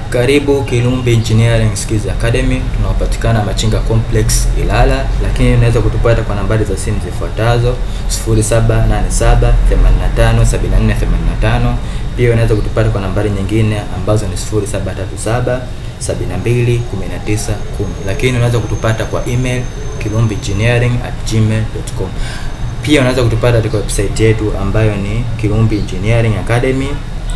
Karibu Kilumbi Engineering Skills Academy, tunaopatikana Machinga Complex Ilala, lakini unaweza kutupata kwa nambari za simu zifuatazo 0787 85 74 85. Pia unaweza kutupata kwa nambari nyingine ambazo ni 0737 72 19 10, lakini unaweza kutupata kwa email kilumbiengineering@gmail.com. Pia unaweza kutupata katika website yetu ambayo ni Kilumbi Engineering Academy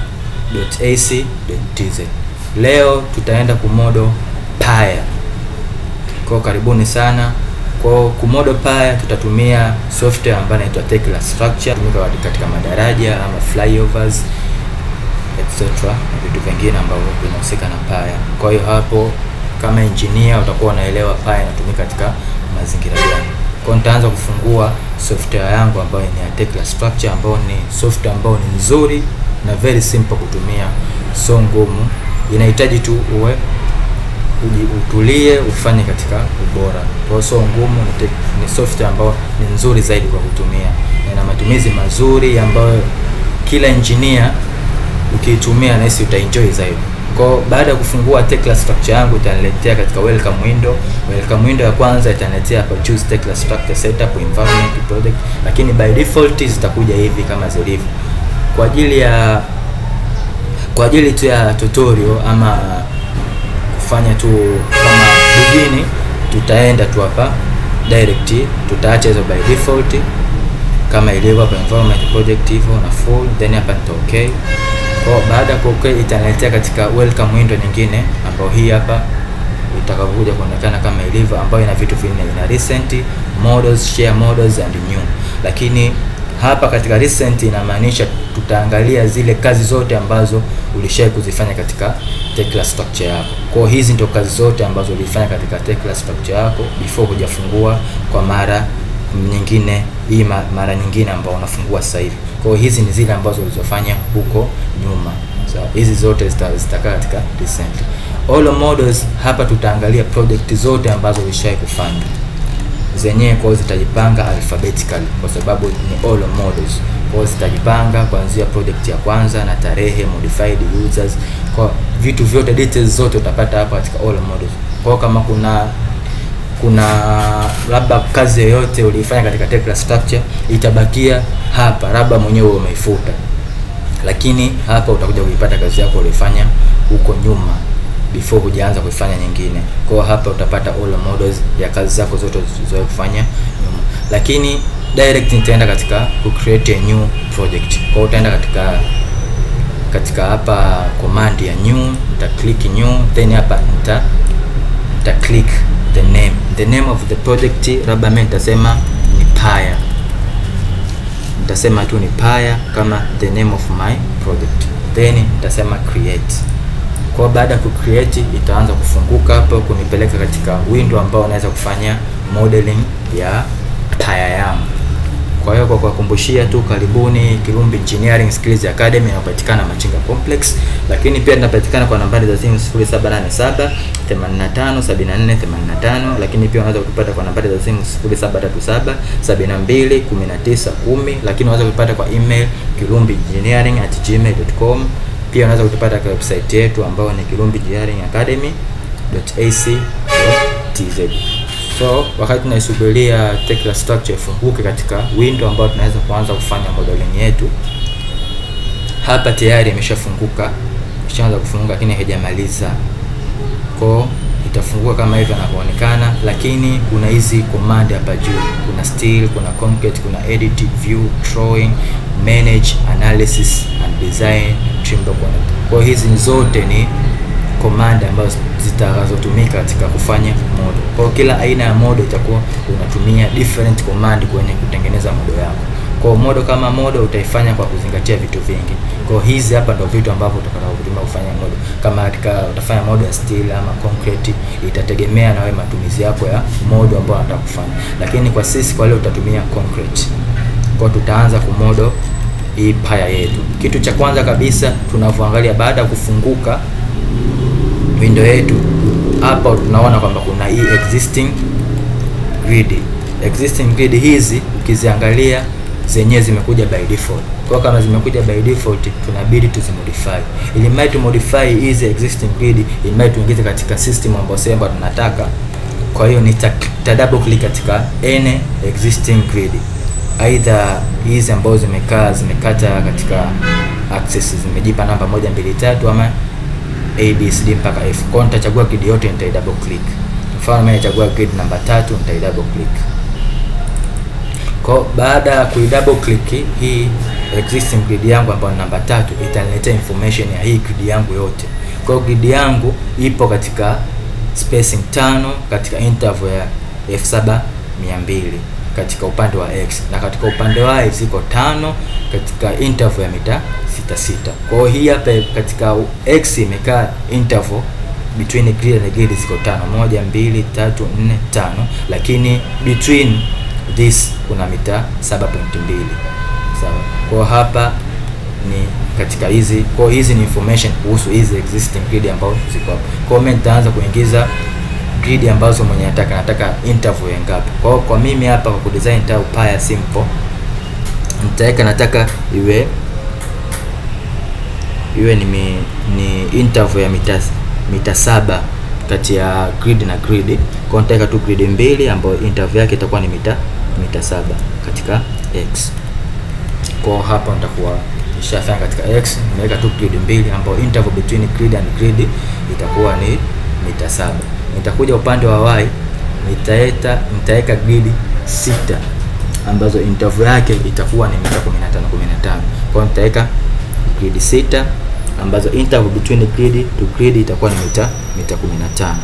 .ac.tz. Leo tutaenda kumodo paya. Kwa karibuni sana. Kwa kumodo paya tutatumia software ambayo inaitwa Tekla Structure, tumika katika madaraja ama flyovers etc. na vitu vingine ambavyo vinahusika na paya. Kwa hiyo hapo kama engineer utakuwa unaelewa paya inatumika katika mazingira gani. Kwa nitaanza kufungua software yangu ambayo ni ya Tekla Structure ambayo ni software ambayo ni nzuri na very simple kutumia, so ngumu. Inahitaji tu uwe utulie ufanye katika ubora. Kwa hiyo so ngumu, ni, ni software ambayo ni nzuri zaidi kwa kutumia na ina matumizi mazuri ambayo kila engineer ukiitumia nahisi utaenjoy zaidi. Kwa baada ya kufungua Tekla Structure yangu itaniletea katika welcome window. Welcome window ya kwanza itaniletea hapa choose Tekla Structure setup environment project, lakini by default zitakuja hivi kama zilivyo kwa ajili ya kwa ajili tu ya tutorial ama kufanya tu kama begini, tutaenda tu hapa direct, tutaacha hizo by default kama ilivyo hapa environment project hivyo na full, then hapa nita okay. Kwa baada ya okay, itaniletea katika welcome window nyingine ambayo hii hapa itakapokuja kuonekana kama ilivyo, ambayo ina vitu vinne, ina recent models, share models and new, lakini hapa katika recent inamaanisha tutaangalia zile kazi zote ambazo ulishawahi kuzifanya katika Tekla Structure yako. Kwa hizi ndio kazi zote ambazo ulifanya katika Tekla Structure yako before hujafungua kwa mara nyingine hii mara nyingine ambao unafungua sasa hivi. Kwa hizi ni zile ambazo ulizofanya huko nyuma. So, hizi zote zitakaa katika recent. All models hapa tutaangalia project zote ambazo ulishawahi kufanya zenyewe kwao zitajipanga alphabetically kwa sababu ni all models. Kwao zitajipanga kuanzia project ya kwanza na tarehe, modified users, kwa vitu vyote, details zote utapata hapa katika all models. Kwa kama kuna kuna labda kazi yoyote uliifanya katika Tekla Structure itabakia hapa, labda mwenyewe umeifuta, lakini hapa utakuja kuipata kazi yako ulifanya huko nyuma before hujaanza kuifanya nyingine. Kwa hapa utapata all models ya kazi zako zote ulizowahi kufanya nyuma, lakini direct nitaenda katika ku create a new project. Kwa utaenda katika katika hapa command ya new, nita click new, then hapa nita nita click the name, the name of the project, labda mimi nitasema ni Paya, nitasema tu ni Paya kama the name of my project, then nitasema create kwa baada ya kucreate itaanza kufunguka hapo kunipeleka katika window ambao unaweza kufanya modeling ya taya yangu. Kwa hiyo kwa kuwakumbushia tu, karibuni Kilumbi Engineering Skills Academy inapatikana Machinga Complex, lakini pia tunapatikana kwa nambari za simu 0787 85 74 85, lakini pia unaweza kutupata kwa nambari za simu 0737 72 19 10, lakini unaweza kutupata kwa email kilumbiengineering@gmail.com pia unaweza kutupata kwa website yetu ambayo ni Kilumbi Engineering Academy.ac.tz. So wakati tunaisubiria Tekla Structure ifunguke katika window ambayo tunaweza kuanza kufanya modeling yetu, hapa tayari imeshafunguka, ishaanza kufunguka, lakini haijamaliza. Kwa itafunguka kama hivyo inavyoonekana, lakini kuna hizi command hapa juu, kuna still, kuna concrete, kuna edit, view, drawing, manage, analysis and design, trim document. Kwa hizi zote ni command ambazo zitakazotumika katika kufanya model. Kwa kila aina ya model itakuwa unatumia different command kwenye kutengeneza model yako. Kwa model kama model utaifanya kwa kuzingatia vitu vingi. Kwa hizi hapa ndio vitu ambavyo utakavyotumia kufanya model. Kama katika utafanya model ya steel ama concrete, itategemea na wewe matumizi yako ya model ambayo unataka kufanya. Lakini kwa sisi kwa leo utatumia concrete. Kwa tutaanza kumodel hii paya yetu. Kitu cha kwanza kabisa tunavyoangalia baada ya kufunguka window yetu hapa, tunaona kwamba kuna hii existing grid. Existing grid hizi ukiziangalia zenyewe zimekuja by default. Kwa kama zimekuja by default, tunabidi tuzimodify. Ili mradi tu modify hizi existing grid, ili mradi tuingize katika system ambayo sasa ambayo tunataka. Kwa hiyo nita, nita double click katika any existing grid, aidha hizi ambazo zimekaa zimekata katika axis zimejipa namba moja mbili tatu ama abcd mpaka f. Kwa nitachagua grid yote, nitai double click. Mfano mimi nachagua grid namba tatu, nitai double click. Kwa baada ya kui double click hii existing grid yangu ambayo ni namba tatu itaniletea information ya hii grid yangu yote. Kwa grid yangu ipo katika spacing tano katika interval ya f7200 katika upande wa x na katika upande wa y ziko tano katika interval ya mita sita sita. Kwa hiyo hii hapa katika x imekaa interval between grid na grid ziko tano, moja, mbili, tatu, nne, tano, lakini between this kuna mita 7.2 sawa. Kwa hapa ni katika hizi, kwa hizi ni information kuhusu hizi existing grid ambazo ziko hapa. Kwa hiyo nitaanza kuingiza grid ambazo mwenye nataka nataka interval ya ngapi. Kwa hiyo kwa mimi hapa kwa kudesign tau paya simple nitaweka nataka iwe iwe ni, mi, ni interval ya mita mita saba kati ya grid na grid. Kwa hiyo nitaweka tu grid mbili ambayo interval yake itakuwa ni mita mita saba katika x. Kwa hapa nitakuwa nishafanya katika x, nimeweka tu grid mbili ambayo interval between grid and grid itakuwa ni mita saba. Nitakuja upande wa y, nitaeta nitaweka grid sita ambazo interval yake itakuwa ni mita 15 15. Kwa hiyo nitaweka grid sita ambazo interval between grid to grid itakuwa ni mita mita 15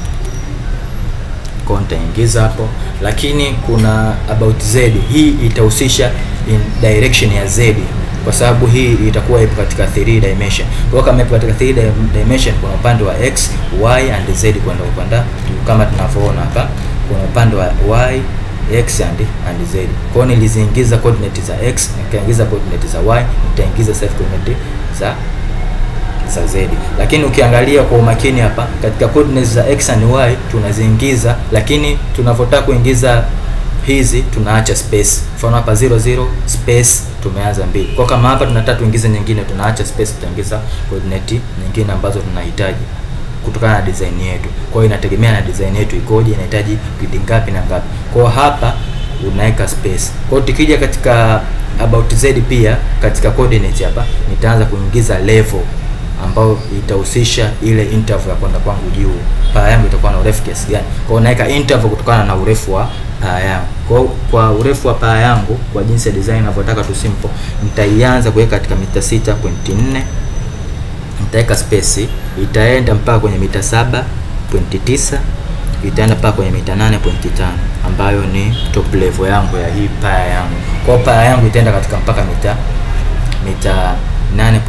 kwa nitaingiza hapo, lakini kuna about z, hii itahusisha in direction ya z, kwa sababu hii itakuwa ipo katika 3 dimension. Kwa kama ipo katika 3 dimension, kuna upande wa x, y and z kwenda upande kama tunavyoona hapa, kuna upande wa y x and and z. Kwa hiyo niliziingiza coordinate za x, nikaingiza coordinate za y, nitaingiza self coordinate za za z. Lakini ukiangalia kwa umakini hapa katika coordinates za x and y tunaziingiza, lakini tunavyotaka kuingiza hizi tunaacha space. Mfano hapa 00 space tumeanza mbili. Kwa kama hapa tunataka tuingize nyingine, tunaacha space, tutaingiza coordinate nyingine ambazo tunahitaji kutokana na design yetu. Kwa hiyo inategemea na design yetu ikoje, inahitaji grid ngapi na ngapi. Kwa hiyo hapa unaweka space. Kwa hiyo tukija katika about z pia katika coordinate hapa nitaanza kuingiza level ambayo itahusisha ile interval ya kwenda kwangu juu. Paa yangu itakuwa na urefu kiasi gani? Kwa hiyo naweka interval kutokana na urefu wa paa yangu. Kwa kwa urefu wa paa yangu kwa jinsi ya design ninavyotaka tu simple, nitaianza kuweka katika mita 6.4 nitaweka space, itaenda mpaka kwenye mita 7.9 itaenda mpaka kwenye mita 8.5 ambayo ni top level yangu ya hii paa yangu. Kwa hiyo paa yangu itaenda katika mpaka mita mita 8.5.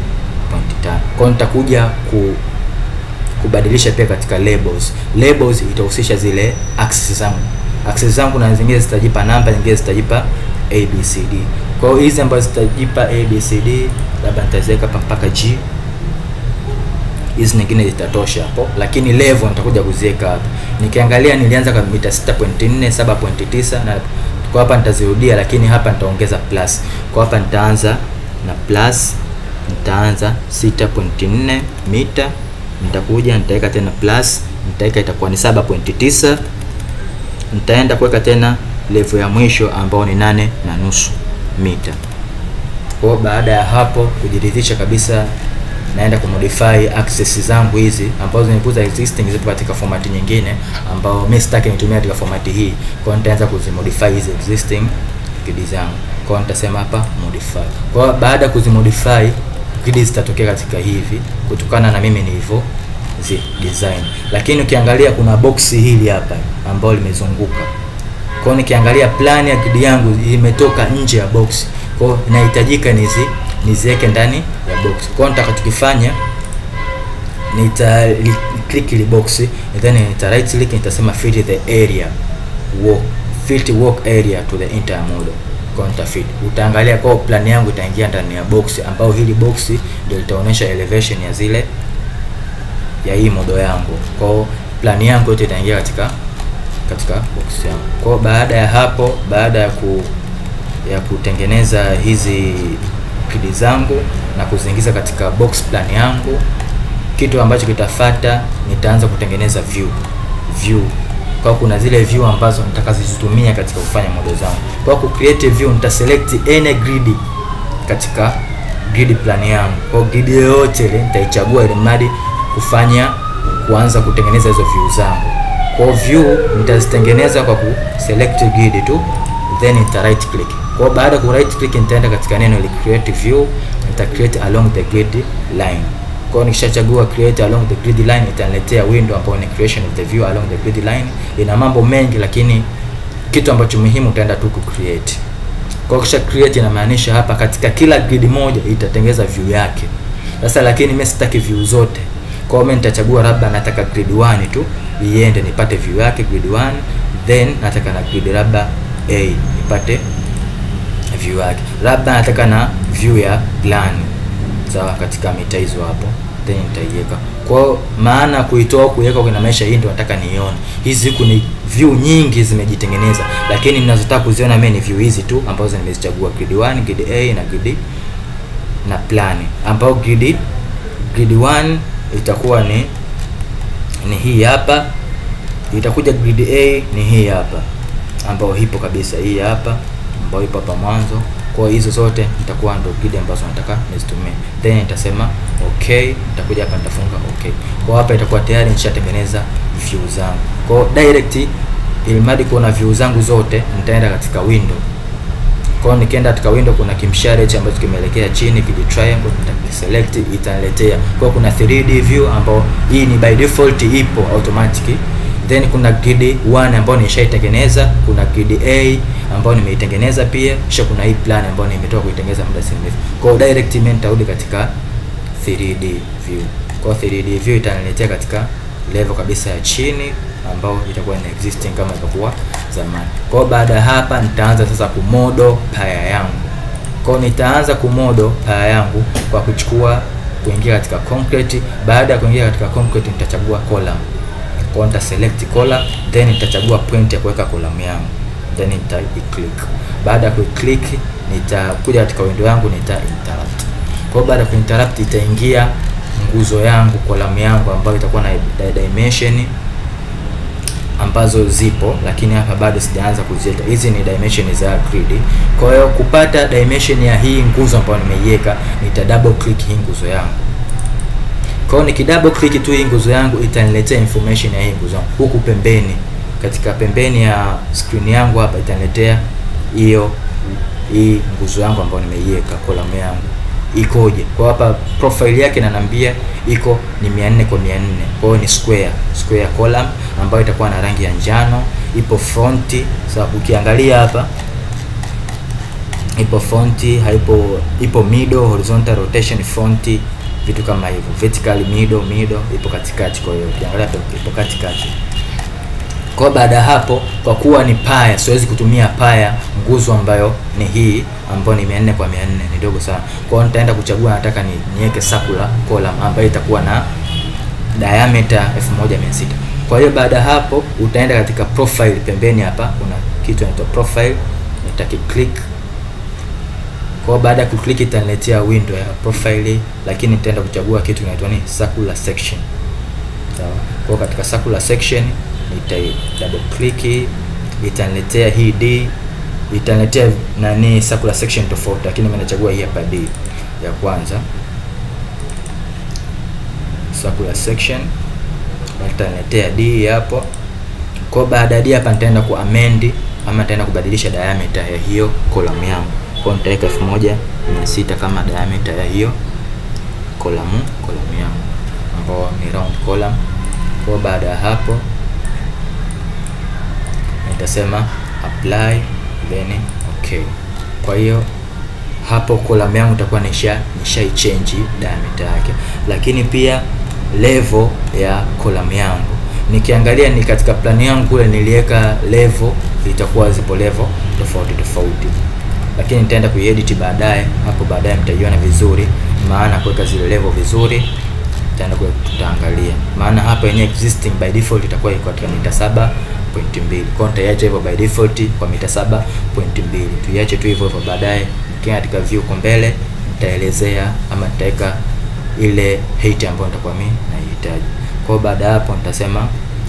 Kwa hiyo nitakuja ku kubadilisha pia katika labels. Labels itahusisha zile axis zangu. Axis zangu na zingine zitajipa namba, nyingine zitajipa ABCD. Kwa hiyo hizi ambazo zitajipa ABCD labda nitaziweka mpaka G. Hizi nyingine zitatosha hapo, lakini level nitakuja kuziweka hapa. Nikiangalia nilianza kwa mita 6.4, 7.9 na kwa hapa nitazirudia, lakini hapa nitaongeza plus. Kwa hapa nitaanza na plus nitaanza 6.4 mita, nitakuja nitaweka tena plus, nitaweka itakuwa ni 7.9. Nitaenda kuweka tena level ya mwisho ambao ni nane na nusu mita. Kwa baada ya hapo kujiridhisha kabisa, naenda kumodify access zangu hizi ambazo zimekuza existing zipo katika format nyingine, ambao mimi sitaki nitumie katika format hii. Kwa nitaanza kuzimodify hizi existing grid zangu. Kwa nitasema hapa modify. Kwa baada ya kuzimodify grid zitatokea katika hivi kutokana na mimi nilivyo zi design, lakini ukiangalia kuna box hili hapa ambalo limezunguka. Kwa hiyo nikiangalia plan ya grid yangu imetoka nje ya box, kwa hiyo inahitajika nizi niziweke ndani ya box. Kwa hiyo nitakachokifanya nita click ile box then nita right click nitasema fit the area walk fit walk area to the entire model counter fit. Utaangalia kwa plan yangu itaingia ndani ya box ambao hili box ndio litaonyesha elevation ya zile ya hii model yangu. Kwa hiyo plan yangu yote itaingia katika katika box yangu. Kwa hiyo baada ya hapo, baada ya ku ya kutengeneza hizi grid zangu na kuziingiza katika box plan yangu. Kitu ambacho kitafata, nitaanza kutengeneza view view kwa kuna zile view ambazo nitakazitumia katika kufanya model zangu. Kwa ku create view nita select any grid katika grid plan yangu. Kwa grid yoyote ile nitaichagua ili mradi kufanya kuanza kutengeneza hizo view zangu. Kwa view nitazitengeneza kwa ku select grid tu then nita right click. Kwa baada ya ku right click nitaenda katika neno ile create view, nita create along the grid line. Kwa hiyo nikishachagua create along the grid line itaniletea window ambayo ni creation of the view along the grid line. Ina mambo mengi, lakini kitu ambacho muhimu utaenda tu ku create. Kwa kisha create inamaanisha hapa katika kila grid moja itatengeza view yake. Sasa lakini mimi sitaki view zote. Kwa hiyo mimi nitachagua labda nataka grid 1 tu iende nipate view yake grid 1, then nataka na grid labda A nipate view yake. Labda nataka na view ya plan sawa katika mita hizo hapo then nitaiweka. Kwa hiyo maana kuitoa kuiweka kwa maisha hii ndio nataka nione. Hizi huku ni view nyingi zimejitengeneza, lakini ninazotaka kuziona mimi ni view hizi tu ambazo nimezichagua grid 1, grid A na grid na plan. Ambao grid grid 1 itakuwa ni ni hii hapa. Itakuja grid A ni hii hapa ambayo ipo kabisa hii hapa ambayo ipo hapa mwanzo kwa hizo zote nitakuwa ndo grid ambazo nataka nizitumie, then nitasema okay. Nitakuja hapa nitafunga okay. Kwa hapa itakuwa tayari nishatengeneza view zangu. Kwa direct, ili mradi kuona view zangu zote, nitaenda katika window. Kwa nikienda katika window, kuna kimshare hichi ambacho kimeelekea chini, kiji triangle, nitakiselect, itaniletea. Kwa kuna 3D view ambao hii ni by default ipo automatic then kuna grid 1 ambayo nishaitengeneza, kuna grid A ambayo nimeitengeneza pia, kisha kuna hii plan ambayo nimetoka kuitengeneza muda si mrefu. Kwa hiyo direct mimi nitarudi katika 3D view. Kwa 3D view itaniletea katika level kabisa ya chini ambao itakuwa ina existing kama ilivyokuwa zamani. Kwa hiyo baada ya hapa nitaanza sasa kumodo paya yangu. Kwa hiyo nitaanza kumodo paya yangu kwa kuchukua kuingia katika concrete. Baada ya kuingia katika concrete nitachagua column kwa nita select column then nitachagua point ya kuweka column yangu then nita click. Baada ya click nitakuja katika window yangu nita interrupt. Kwa baada ya interrupt itaingia nguzo yangu column yangu ambayo itakuwa na dimension ambazo zipo, lakini hapa bado sijaanza kuziweka. Hizi ni dimension za grid. Kwa hiyo kupata dimension ya hii nguzo ambayo nimeiweka, nita double click hii nguzo yangu kwa hiyo niki double click tu hii nguzo yangu itaniletea information ya hii nguzo yangu. Huku pembeni katika pembeni ya screen yangu hapa itaniletea hiyo hii nguzo yangu ambayo nimeiweka column yangu ikoje. Kwa hapa profile yake inaniambia iko ni 400 kwa 400. Kwa hiyo ni square, square column ambayo itakuwa na rangi ya njano, ipo front. Sasa ukiangalia hapa ipo front, haipo ipo middle, horizontal rotation front vitu kama hivyo, vertical middle middle ipo katikati. Kwa hiyo ukiangalia ipo katikati. Kwa baada ya hapo, kwa kuwa ni paya, siwezi kutumia paya nguzo ambayo ni hii ambayo ni 400 kwa 400 ni dogo sana. Kwa hiyo nitaenda kuchagua, nataka ni niweke circular column ambayo itakuwa na diameter 1600. Kwa hiyo baada ya hapo, utaenda katika profile pembeni hapa, kuna kitu kinaitwa profile, nitakiclick kwa baada ya kuklik itaniletea window ya profile, lakini nitaenda kuchagua kitu kinaitwa ni circular section. Sawa. Kwa katika circular section nita double click, itaniletea hii D, itaniletea nani circular section tofauti, lakini mimi nachagua hii hapa D ya kwanza, circular section, itaniletea D hapo. Kwa baada ya D hapa nitaenda ku amend ama nitaenda kubadilisha diameter ya hiyo column yangu kwa nitaweka elfu moja mia sita kama diameter ya hiyo kolamu kolamu yangu ambao ni round column. Kwa baada ya hapo nitasema apply then okay. Kwa hiyo hapo column yangu itakuwa nisha nisha change diameter yake, lakini pia level ya column yangu nikiangalia ni katika plan yangu kule niliweka level, itakuwa zipo level tofauti tofauti lakini nitaenda kuiedit baadaye. Hapo baadaye mtaiona vizuri, maana kuweka zile level vizuri, nitaenda tutaangalia. Maana hapa yenyewe existing by default itakuwa iko katika mita saba 7.2. Kwa hiyo nitaiacha hivyo by default kwa mita 7.2. Tuiache tu hivyo hivyo, baadaye nikiwa katika view huko mbele nitaelezea ama nitaweka ile height ambayo nitakuwa mimi naihitaji. Kwa hiyo baada ya hapo nitasema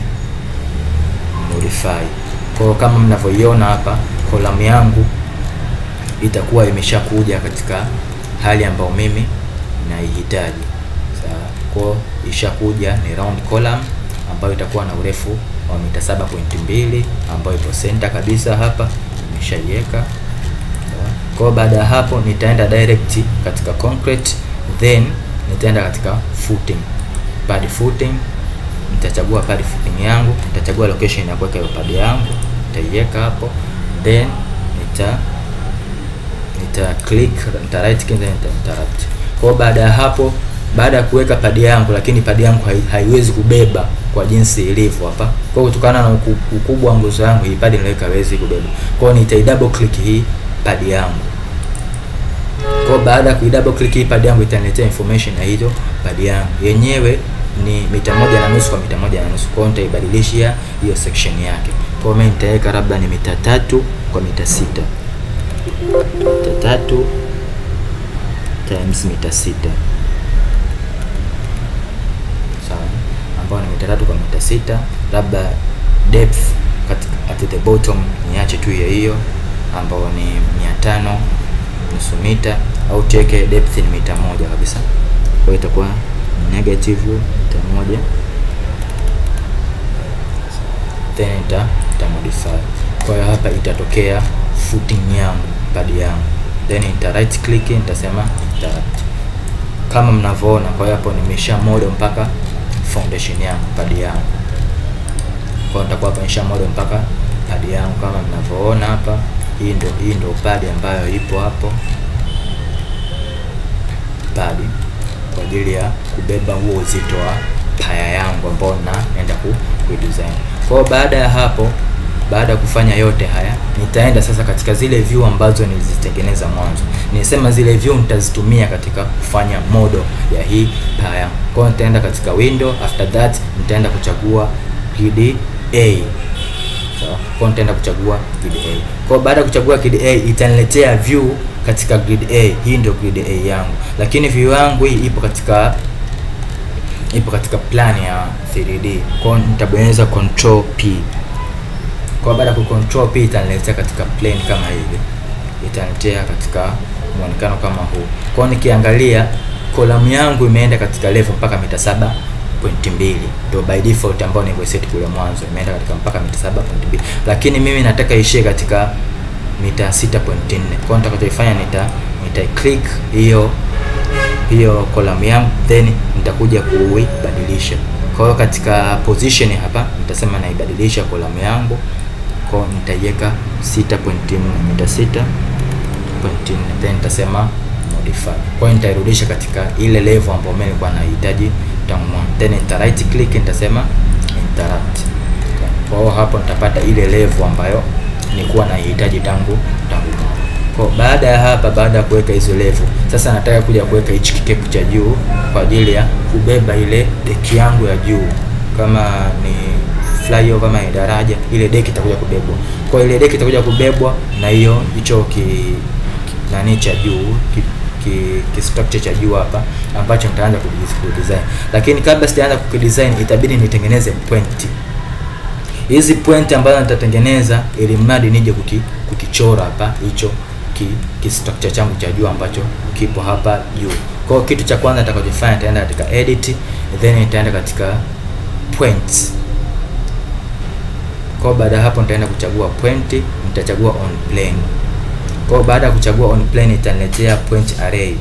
modify. Kwa hiyo kama mnavyoiona hapa column yangu itakuwa imeshakuja katika hali ambayo mimi naihitaji. Sawa. Kwa hiyo ishakuja ni round column ambayo itakuwa na urefu wa mita 7.2 ambayo ipo center kabisa hapa nimeshaiweka. Kwa hiyo baada ya hapo nitaenda direct katika concrete then nitaenda katika footing. Pad footing nitachagua pad footing yangu, nitachagua location ya kuweka hiyo pad yangu, nitaiweka hapo then nita nita click nita right click then nita interact. Kwa hiyo baada ya hapo, baada ya kuweka pad yangu, lakini pad yangu hai, haiwezi kubeba kwa jinsi ilivyo hapa. Kwa hiyo kutokana na uku- ukubwa wa nguzo yangu, hii pad niliweka haiwezi kubeba. Kwa hiyo nitai double click hii pad yangu. Kwa hiyo baada ya kuidouble click hii pad yangu itaniletea information ya hiyo pad yangu. Yenyewe ni mita moja na nusu kwa mita moja na nusu. Kwa hiyo nitaibadilishia hiyo section yake. Kwa hiyo mimi nitaweka labda ni mita tatu kwa mita sita mita tatu times mita sita sawa, ambayo ni mita tatu kwa mita sita. Labda depth katika at the bottom niache tu hiyo hiyo ambayo ni mia tano nusu mita, au tuweke depth ni mita moja kabisa. Kwa hiyo itakuwa negative mita moja then ita, ita modify. Kwa hiyo hapa itatokea footing yangu pad yangu, then nita right click nitasema interact kama mnavyoona. Kwa hiyo hapo nimesha model mpaka foundation yangu pad yangu. Kwa hiyo nitakuwa hapa nimesha model mpaka pad yangu kama mnavyoona hapa. Hii ndio hii ndio pad ambayo ipo hapo, pad kwa ajili ya kubeba huo uzito wa paya yangu ambao naenda ku, ku design. Kwa hiyo baada ya hapo baada ya kufanya yote haya nitaenda sasa katika zile view ambazo nilizitengeneza mwanzo. Nilisema zile view nitazitumia katika kufanya model ya hii paya. Kwa hiyo nitaenda katika window, after that nitaenda kuchagua grid A. Sawa. Kwa hiyo nitaenda kuchagua grid A. Kwa hiyo baada ya kuchagua grid A itaniletea view katika grid A. Hii ndio grid A yangu. Lakini view yangu hii ipo katika ipo katika plan ya 3D. Kwa hiyo nitabonyeza control P. Kwa baada ya kucontrol P itaniletea katika plane kama hivi, itaniletea katika muonekano kama huu. Kwa hiyo nikiangalia kolamu yangu imeenda katika level mpaka mita saba pointi mbili ndio by default ambayo nilivyoset kule mwanzo, imeenda katika mpaka mita saba pointi mbili lakini mimi nataka ishie katika mita sita pointi nne Kwa hiyo nitakachofanya nita nita click hiyo hiyo kolamu yangu then nitakuja kuibadilisha. Kwa hiyo katika position hapa nitasema naibadilisha kolamu yangu kwa hiyo nitaiweka 6.4 mita 6.4 then nitasema modify. Kwa hiyo nitairudisha katika ile level ambayo mimi nilikuwa nahitaji tangu mwanzo, then nita right click nitasema interact. Kwa hiyo hapo nitapata ile level ambayo nilikuwa naihitaji tangu tangu mwanzo. Kwa baada ya hapa, baada ya kuweka hizo level, sasa nataka kuja kuweka hichi kikepu cha juu kwa ajili ya kubeba ile deki yangu ya juu, kama ni flyover kama ni daraja, ile deki itakuja kubebwa. Kwa ile deki itakuja kubebwa na hiyo hicho ki, ki nani cha juu ki, ki, ki structure cha juu hapa ambacho nitaanza kudesign, lakini kabla sijaanza kukidesign itabidi nitengeneze point hizi point ambazo nitatengeneza ili mradi nije kuki, kukichora hapa hicho ki, ki structure changu cha juu ambacho kipo hapa juu. Kwa hiyo kitu cha kwanza nitakachofanya nitaenda katika edit, then nitaenda katika points. Kwa hiyo baada ya hapo nitaenda kuchagua point, nitachagua on plane. Kwa hiyo baada ya kuchagua on plane itaniletea point array.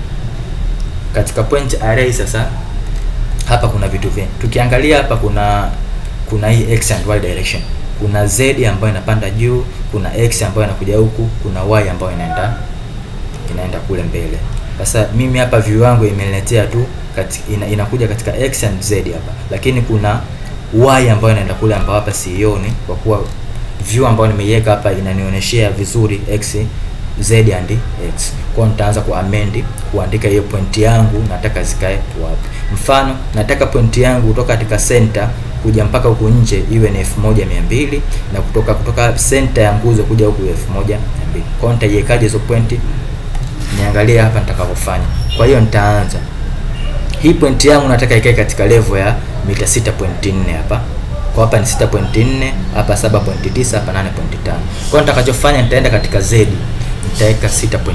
Katika point array sasa hapa kuna vitu vingi. Tukiangalia hapa kuna kuna hii x and y direction. Kuna z ambayo inapanda juu, kuna x ambayo inakuja huku, kuna y ambayo inaenda inaenda kule mbele. Sasa mimi hapa view yangu imeniletea tu kati, ina, inakuja katika x and z hapa, lakini kuna y ambayo inaenda kule ambayo hapa siioni, kwa kuwa view ambayo nimeiweka hapa inanionyeshea vizuri x z and x. Kwa hiyo nitaanza ku amend kuandika hiyo point yangu nataka zikae wapi. Mfano nataka point yangu kutoka katika center kuja mpaka huku nje iwe ni elfu moja mia mbili na kutoka kutoka center ya nguzo kuja huku elfu moja mia mbili kwa hiyo nitaiwekaje hizo pointi niangalie hapa nitakavyofanya kwa hiyo nitaanza hii pointi yangu nataka ikae katika level ya mita 6.4 hapa kwa hapa ni 6.4 hapa 7.9 hapa 8.5 kwa hiyo nitakachofanya nitaenda katika z nitaweka 6.4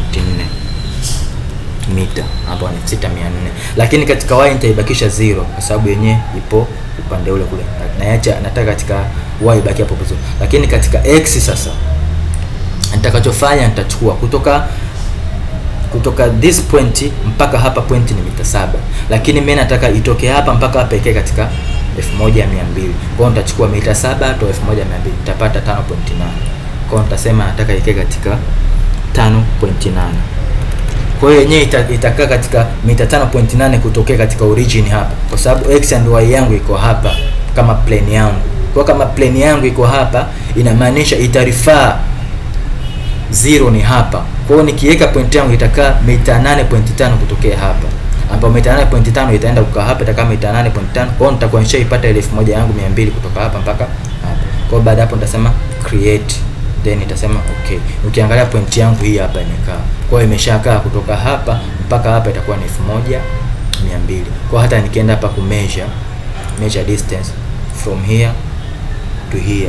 mita ambayo ni 6400 lakini katika y nitaibakisha zero kwa sababu yenyewe ipo upande ule kule naacha nataka katika y ibaki hapo vizuri lakini katika x sasa nitakachofanya nitachukua kutoka kutoka this point mpaka hapa point ni mita saba lakini mimi nataka itoke hapa mpaka hapa ikae katika 1200 kwa hiyo nitachukua mita saba to 1200 nitapata 5.8 kwa hiyo nitasema nataka ikae katika 5.8 kwa hiyo yenyewe ita, itakaa katika mita 5.8 kutokea katika origin hapa kwa sababu x and y yangu iko hapa kama plane yangu kwa kama plane yangu iko hapa inamaanisha itarifaa zero ni hapa kwa hiyo nikiweka point yangu itakaa mita 8.5 kutokea hapa ambapo mita 8.5 itaenda kukaa hapa itakaa mita 8.5 kwa hiyo nitakuwa nishaipata ile 1000 yangu 200 kutoka hapa mpaka hapa kwa hiyo baada hapo nitasema create then itasema okay ukiangalia point yangu hii hapa imekaa kwa hiyo imeshakaa kutoka hapa mpaka hapa itakuwa ni 1200 kwa hata nikienda hapa ku measure measure distance from here to here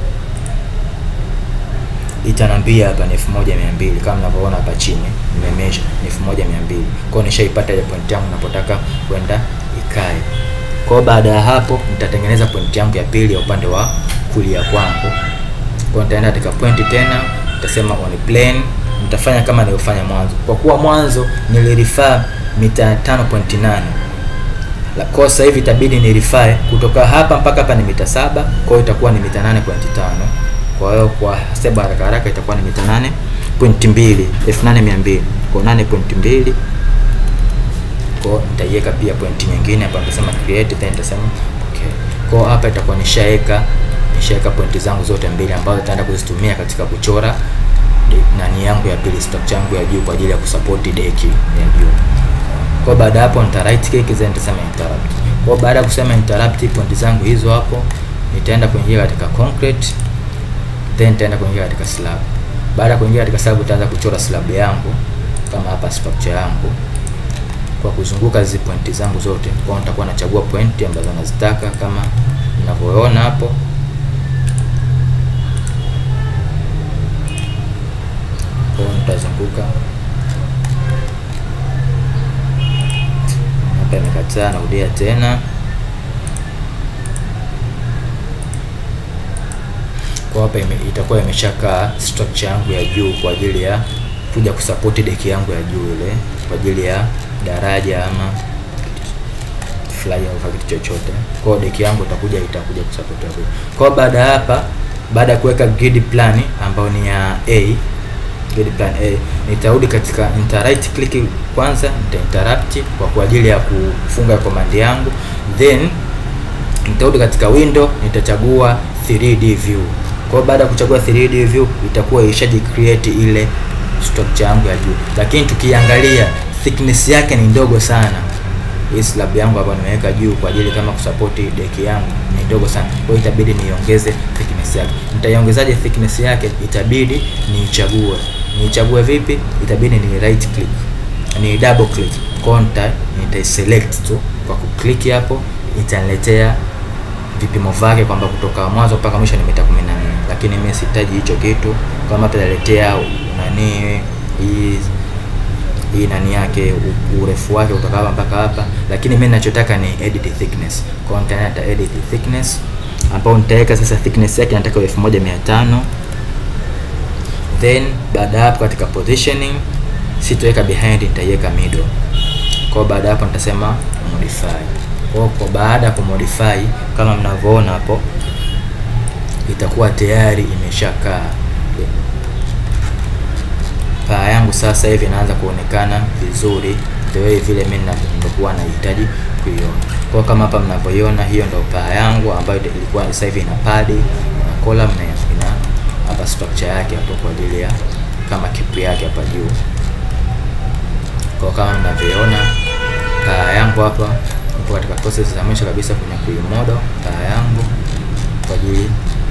itanambia hapa ni 1200 kama mnavyoona hapa chini nimemesha ni 1200 kwa hiyo nishaipata ile point yangu napotaka kwenda ikae kwa hiyo baada ya hapo nitatengeneza point yangu ya pili ya upande wa kulia kwangu kwa nitaenda katika point tena nitasema on plane nitafanya kama nilivyofanya mwanzo kwa kuwa mwanzo nilirifaa mita 5.8 la kwa sasa hivi itabidi nirify kutoka hapa mpaka hapa ni mita saba kwa hiyo itakuwa ni mita 8.5 kwa hiyo kwa step haraka haraka itakuwa ni mita 8.2 8200 kwa 8.2 kwa nitaiweka pia point nyingine hapa nitasema create then nitasema okay kwa hapa itakuwa nishaweka nishaweka pointi zangu zote mbili ambazo nitaenda kuzitumia katika kuchora nani yangu ya pili structure yangu ya juu kwa ajili ya kusupport deki ya juu kwa baada hapo nita right click then nitasema interrupt kwa baada ya kusema interrupt pointi zangu hizo hapo nitaenda kuingia katika concrete then nitaenda kuingia katika slab baada ya kuingia katika slab nitaanza kuchora slab yangu kama hapa structure yangu kwa kuzunguka hizi pointi zangu zote kwa hiyo nitakuwa nachagua pointi ambazo nazitaka kama mnavyoona hapo kwa hiyo nitazunguka hapa imekataa narudia tena kwa hapa ime, itakuwa imeshakaa structure yangu ya juu kwa ajili ya kuja kusupport deki yangu ya juu ile kwa ajili ya daraja ama fly au kitu chochote. Kwa hiyo deki yangu itakuja itakuja kusupport hapo. Kwa hiyo baada hapa baada ya kuweka grid plan ambayo ni ya A grid plan A nitarudi katika nita right click kwanza nita interrupt kwa kwa ajili ya kufunga command yangu then nitarudi katika window nitachagua 3D view. Kwa hiyo baada ya kuchagua 3D view itakuwa ishaji create ile structure yangu ya juu, lakini tukiangalia thickness yake ni ndogo sana. Hii slab yangu hapa nimeweka juu kwa ajili kama kusupport deki yangu ni ndogo sana, kwa hiyo itabidi niongeze thickness yake. Nitaiongezaje thickness yake? Itabidi niichague. Niichague vipi? Itabidi ni right click, ni double click contact, nita select tu kwa kuklik hapo, itaniletea vipimo vyake kwamba kutoka mwanzo mpaka mwisho ni mita 14, lakini mimi sihitaji hicho kitu. Kama tutaletea nani hii hii nani yake urefu wake kutoka hapa mpaka hapa, lakini mimi ninachotaka ni edit thickness. Kwa hiyo nitaenda edit thickness, ambao nitaweka sasa thickness yake nataka 1500 then baada hapo katika positioning sitoweka behind, nitaiweka middle. Kwa baada hapo nitasema modify kwa kwa baada ya kumodify kama mnavyoona hapo itakuwa tayari imeshakaa paa yangu sasa hivi inaanza kuonekana vizuri the way vile mimi nilikuwa nahitaji kuiona kwa kama hapa mnavyoiona hiyo ndio paa yangu ambayo ilikuwa sasa hivi ina padi ina column na ina hapa structure yake hapo kwa ajili ya kama kipu yake hapa juu kwa kama mnavyoona paa yangu hapa Kwa katika process za mwisho kabisa kwenye kuimodo taa yangu kwa ajili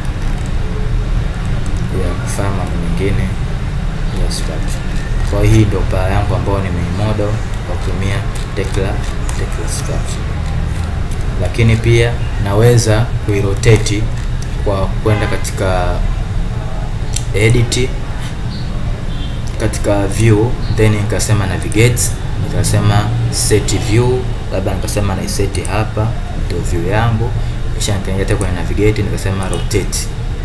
ya kufanya mambo mengine ya structure. Kwa hii ndio paa yangu ambayo nimeimodo kwa kutumia Tekla Tekla structure, lakini pia naweza kuirotate kwa kwenda katika edit katika view then nikasema navigate, nikasema set view, labda nikasema na set hapa ndio view yangu, kisha nikaingia tena kwenye navigate nikasema rotate.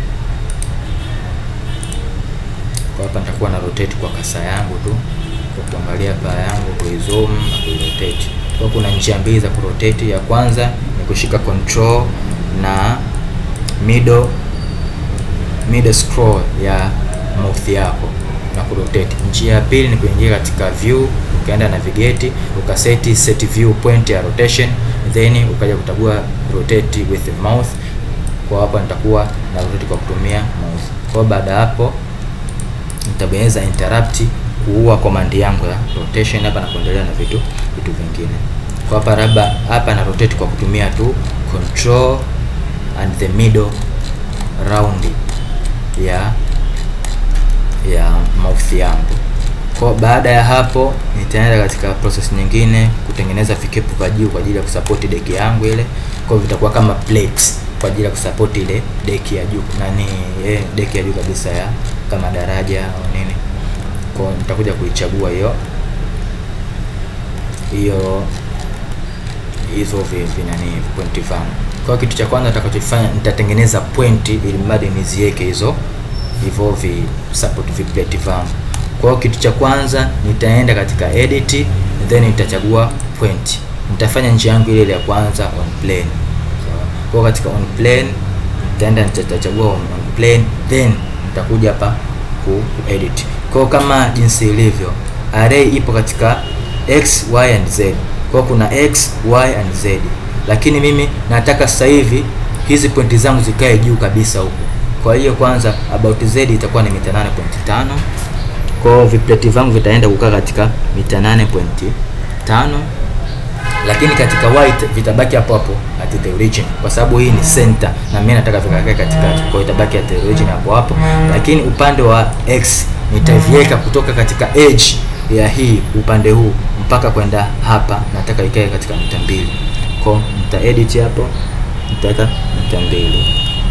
Kwa hapa nitakuwa na rotate kwa kasa yangu tu kwa kuangalia paa yangu, kuizoom na kuirotate. Kwa kuna njia mbili za kurotate. Ya kwanza ni kushika control na middle middle scroll ya mouse yako na kurotate. Njia ya pili ni kuingia katika view, ukaenda navigate, ukaseti set view point ya rotation, then ukaja kuchagua rotate with the mouse. Kwa hapa nitakuwa na rotate kwa kutumia mouse. Kwa baada ya hapo nitabonyeza interrupt kuua command yangu ya rotation hapa na kuendelea na vitu vitu vingine. Kwa hapa labda hapa na rotate kwa kutumia tu control and the middle round ya ya mouse yangu. Kwa baada ya hapo nitaenda katika process nyingine kutengeneza vikepu vya juu kwa ajili ya kusupport deki yangu ile. Kwa vitakuwa kama plates kwa ajili ya kusupport ile deki ya juu nani, eh, deki ya juu kabisa ya kama daraja au nini. Kwa nitakuja kuichagua hiyo hiyo hizo vinani pointi vangu. Kwa kitu cha kwanza nitakachofanya nitatengeneza pointi ili mradi niziweke hizo hivyo vi support vi plate vangu. Kwa hiyo kitu cha kwanza nitaenda katika edit then nitachagua point. Nitafanya njia yangu ile ya kwanza on plane. So, kwa katika on plane nitaenda nitachagua on, on plane then nitakuja hapa ku edit. Kwa kama jinsi ilivyo array ipo katika x, y and z. Kwa kuna x, y and z. Lakini mimi nataka sasa hivi hizi pointi zangu zikae juu kabisa huko. Kwa hiyo kwanza about z itakuwa ni mita 8.5. Kwa hiyo vipleti vangu vitaenda kukaa katika mita 8.5, lakini katika y vitabaki hapo hapo at the origin, kwa sababu hii ni center na mimi nataka vikakae katikati. Kwa hiyo itabaki at the origin hapo hapo, lakini upande wa x nitaviweka kutoka katika edge ya hii upande huu mpaka kwenda hapa, nataka ikae katika mita mbili. Kwa nita edit hapo, nitaweka mita mbili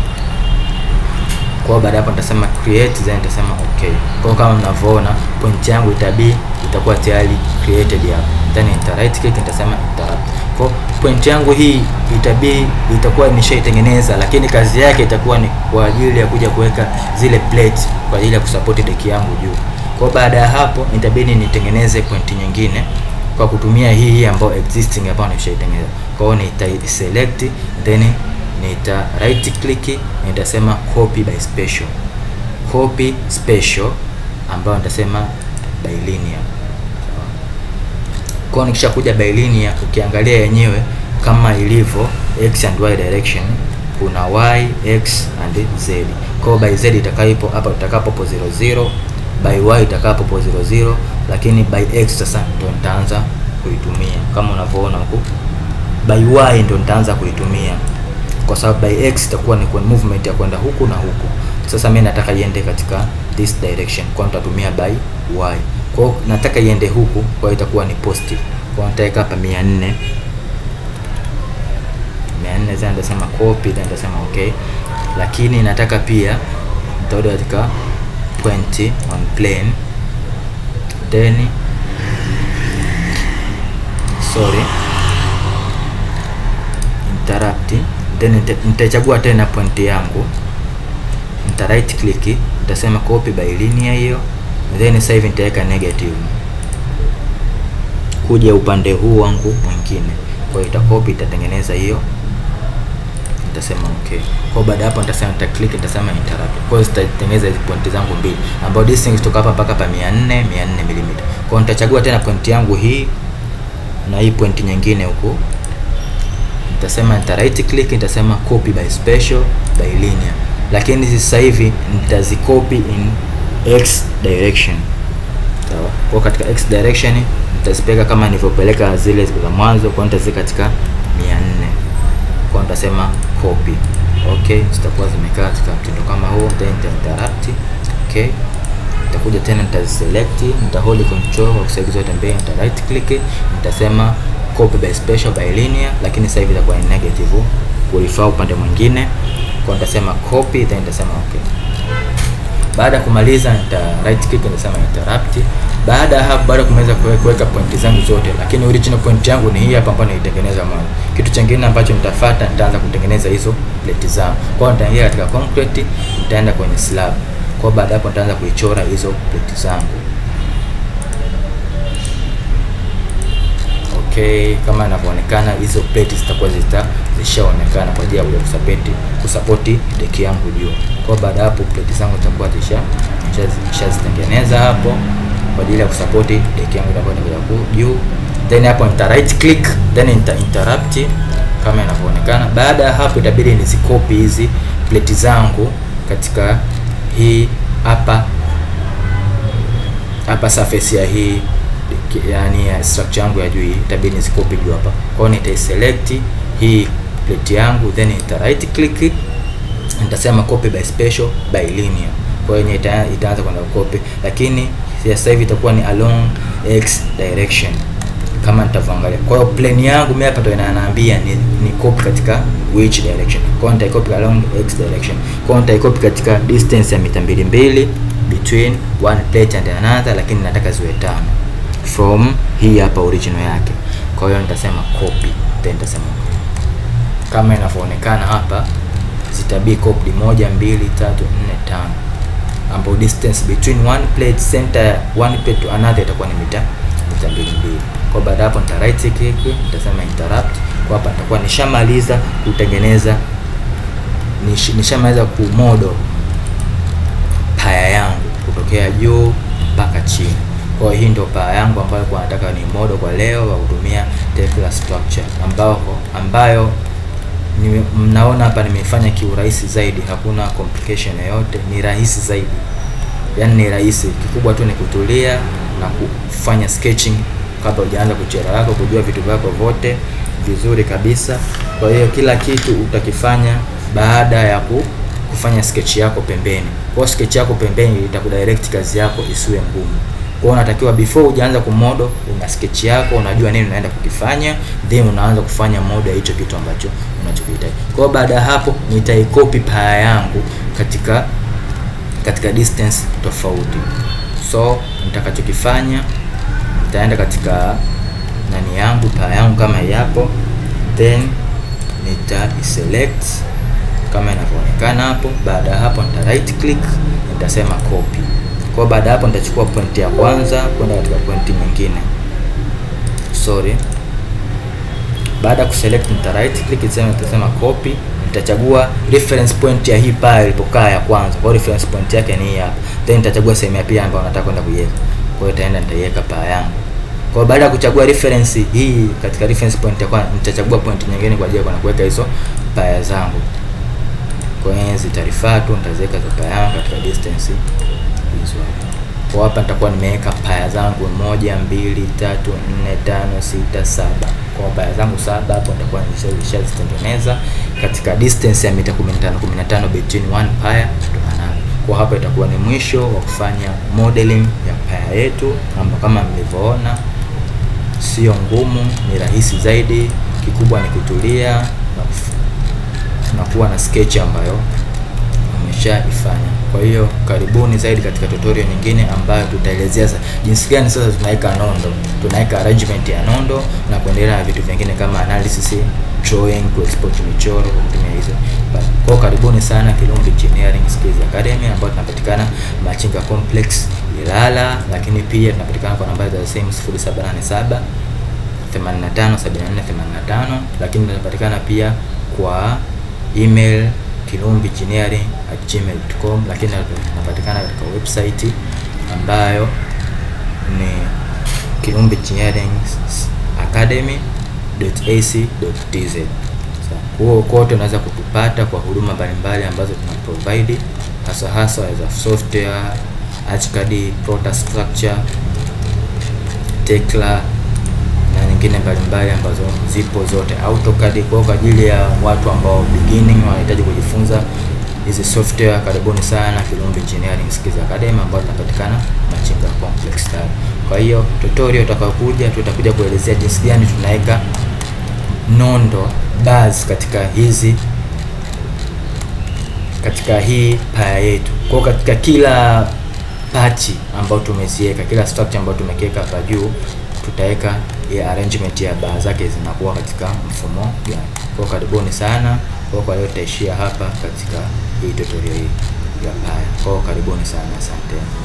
kwa baada hapo nitasema create then nitasema okay. Kwa kama mnavyoona point yangu itabi itakuwa tayari created hapo. Then nita right click nitasema interrupt. Kwa point yangu hii itabi itakuwa nimeshaitengeneza, lakini kazi yake itakuwa ni kwa ajili ya kuja kuweka zile plates kwa ajili ya kusupport deki yangu juu. Kwa baada ya hapo itabidi nitengeneze point nyingine kwa kutumia hii hii ambayo existing ambayo nimeshaitengeneza. Kwa hiyo nita select then nita right click nitasema copy by special, copy special ambayo nitasema by linear. Kwa nikisha kuja by linear, ukiangalia yenyewe kama ilivyo x and y direction, kuna y x and z. Kwa by z itakapo hapa itakapo 00, by y itakapo 00, lakini by x sasa ndio nitaanza kuitumia kama unavyoona huku, by y ndio nitaanza kuitumia kwa sababu by x itakuwa ni movement ya kwenda huku na huku. Sasa mimi nataka iende katika this direction, kwa nitatumia by y. Kwa hiyo nataka iende huku, kwa hiyo itakuwa ni positive. Kwa hiyo nitaweka hapa 400 400, then nitasema copy, then nitasema okay, lakini nataka pia nitarudi katika point on plane, then sorry interrupt then nitachagua tena point yangu, nita right click, nitasema copy by linear hiyo, then sasa hivi nitaweka negative kuja upande huu wangu mwingine. Kwa hiyo itakopi, itatengeneza hiyo, nitasema okay. Kwa baada hapo nitasema nita click, nitasema interrupt. Kwa hiyo zitatengeneza hizo point zangu mbili, ambapo distance kutoka hapa mpaka hapa 400 400 mm. Kwa hiyo nitachagua tena point yangu hii na hii point nyingine huku nitasema nita right click, nitasema copy by special by linear, lakini sasa hivi nitazikopi in x direction. Sawa. Kwa katika x direction nitazipeleka kama nilivyopeleka zile za mwanzo, kwa nitaziweka katika mia nne kwa nitasema copy okay zitakuwa zimekaa katika mtindo kama huu then nita interrupt okay nitakuja tena nitaselect nita hold control kwa kusaidia zote mbili nita right click nitasema copy by special by linear lakini sasa hivi itakuwa ni negative kurefer upande mwingine kwa nitasema copy then nitasema okay baada ya kumaliza nita right click nitasema interrupt baada ya hapo baada ya kumaliza kuweka pointi zangu zote lakini original point yangu ni hii hapa ambayo nilitengeneza mwanzo kitu chingine ambacho nitafuata nitaanza kutengeneza hizo plate zangu kwa hiyo nitaingia katika concrete nitaenda kwenye slab kwa hiyo baada hapo nitaanza kuichora hizo plate zangu okay kama inavyoonekana hizo plate zitakuwa zita zishaonekana kwa ajili ya kuja kusapoti kusapoti deki yangu juu kwa baada ya hapo plate zangu zitakuwa zisha zishazitengeneza hapo kwa ajili ya kusapoti deki yangu itakuwa inakuja juu then hapo nita right click then nita interrupt kama inavyoonekana baada ya hapo itabidi nizikopi hizi plate zangu katika hii hapa hapa surface ya hii yani ya structure yangu ya juu hii itabidi nizikopi juu hapa kwa hiyo nitaiselect hii plate yangu then nita right click nitasema copy by special by linear kwa hiyo ita, itaanza kwenda copy lakini sasa hivi itakuwa ni along x direction kama nitavyoangalia kwa hiyo plane yangu mimi hapa ndo inaniambia ni, ni copy katika which direction kwa hiyo nitaicopy along x direction kwa hiyo nitaicopy katika distance ya mita mbili mbili between one plate and another lakini nataka ziwe tano from hii hapa original yake kwa hiyo nitasema copy then nitasema kama inavyoonekana hapa zitabii copied moja mbili tatu nne tano ambapo distance between one plate center one plate to another itakuwa ni mita mita mbili mbili kwa baada hapo nita right click nitasema interrupt kwa hapa nitakuwa nishamaliza kutengeneza nish, nishamaliza kumodo paya yangu kutokea juu mpaka chini kwa hiyo hii ndio paa yangu ambayo kwa nataka ni modo kwa leo kwa kutumia Tekla structure ambao ambayo ni, mnaona hapa nimefanya kiurahisi zaidi, hakuna complication yoyote, ni rahisi zaidi, yaani ni rahisi. Kikubwa tu ni kutulia na kufanya sketching kabla hujaanza kuchora yako, kujua vitu vyako vyote vizuri kabisa. Kwa hiyo kila kitu utakifanya baada ya ku, kufanya sketch yako pembeni. Kwa sketch yako pembeni itakudirect kazi yako isiwe ngumu. Kwa hiyo unatakiwa before hujaanza kumodo, una sketch yako, unajua nini unaenda kukifanya, then unaanza kufanya modo ya hicho kitu ambacho unachokihitaji. Kwa hiyo baada ya hapo nitaikopi paya yangu katika katika distance tofauti. So nitakachokifanya nitaenda katika nani yangu paya yangu kama yapo, then nita select kama inavyoonekana hapo. Baada ya hapo nita right click, nitasema copy. Kwa baada hapo nitachukua point ya kwanza kwenda katika point nyingine. Sorry. Baada ya kuselect nita right click nisema nitasema copy, nitachagua reference point ya hii pale ilipokaa ya kwanza. Kwa reference point yake ni hii hapa. Then nitachagua sehemu ya pili ambayo nataka kwenda kuiweka. Kwa hiyo itaenda nitaiweka paa yangu. Kwa baada ya kuchagua reference hii katika reference point ya kwanza, nitachagua point nyingine kwa ajili ya kuweka hizo paya zangu. Kwa hiyo zitarifaa tu nitaziweka za paya yangu katika distance hizo kwa hapa nitakuwa nimeweka paya zangu moja mbili tatu nne tano sita saba kwa paya zangu saba hapo nitakuwa nishazitengeneza katika distance ya mita 15 15 between one paya to another kwa hapa itakuwa ni mwisho wa kufanya modeling ya paya yetu ambapo kama mlivyoona sio ngumu ni rahisi zaidi kikubwa ni kutulia na, na kuwa na sketch ambayo umeshaifanya. Kwa hiyo karibuni zaidi katika tutorial nyingine ambayo tutaelezea jinsi gani sasa tunaweka nondo, tunaweka arrangement ya nondo na kuendelea na vitu vingine kama analysis, drawing, ku export michoro kwa kutumia hizo. Kwa karibuni sana Kilumbi Engineering Skills Academy ambayo tunapatikana Machinga Complex Ilala, lakini pia tunapatikana kwa nambari za simu 0787 85 74 85, lakini tunapatikana pia kwa email kilumbiengineering@gmail.com, lakini tunapatikana katika website ambayo ni Kilumbi Engineering Academy.ac.tz. Huo kote unaweza kutupata kwa huduma mbalimbali ambazo tuna provide hasa hasa za software, ArchiCAD, Proto Structure, Tekla na nyingine mbalimbali ambazo zipo zote AutoCAD. Kwa kwa ajili ya watu ambao beginning wanahitaji kujifunza hizi software, karibuni sana Kilumbi Engineering Skills Academy ambayo inapatikana Machinga Complex Taro. Kwa hiyo tutorial utakayokuja, tutakuja kuelezea jinsi gani tunaweka nondo bars katika hizi katika hii paya yetu. Kwa katika kila pachi ambayo tumeziweka, kila structure ambayo tumekiweka hapa juu, tutaweka ya arrangement ya bar zake zinakuwa katika mfumo gani. Kwa karibuni sana. Kwa kwa leo tutaishia hapa katika hii tutorial hii ya paya. Kwa karibuni sana, asante.